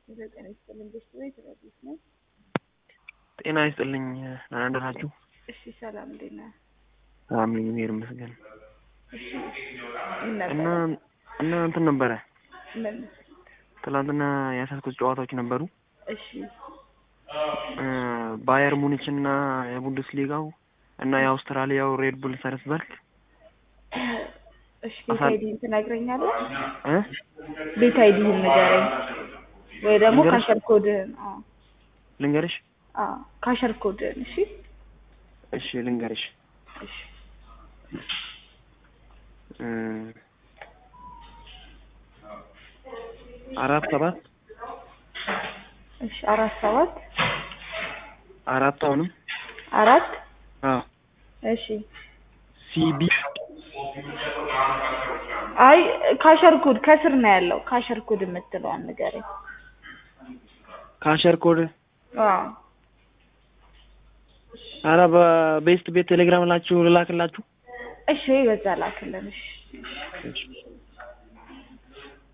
ጤና ይስጥልኝ ቤተሰቦች ረዲት ነኝ። ጤና ይስጥልኝ ደህና አደራችሁ? እሺ ሰላም እንዴት ነህ? አሜን እግዚአብሔር ይመስገን። እሺ ምን እና ነበር? እና እንትን ነበረ ምን? ትናንትና ያሳትኩት ጨዋታዎች ነበሩ እሺ እ ባየር ሙኒች እና የቡንደስ ሊጋው እና የአውስትራሊያው ሬድ ቡል ሰልስበርግ እሺ ቤት አይዲህን ትነግረኛለህ? እ ቤት አይዲህን ንገረኝ ወይ ደግሞ ንገርሽ? ካሸር ኮድህን። አዎ ልንገርሽ? አዎ ካሸር ኮድህን። እሺ እሺ ልንገርሽ እሺ እ አራት ሰባት እሺ አራት ሰባት አራት አሁንም አራት አዎ እሺ ሲቢ አይ ካሸር ኮድ ከስር ነው ያለው። ካሸር ኮድ የምትለዋን ንገረኝ። ካሸር ኮድ አዎ አረ በቤስት ቤት ቴሌግራም ላችሁ ልላክላችሁ እሺ በዛ ላክልን። እሺ እሺ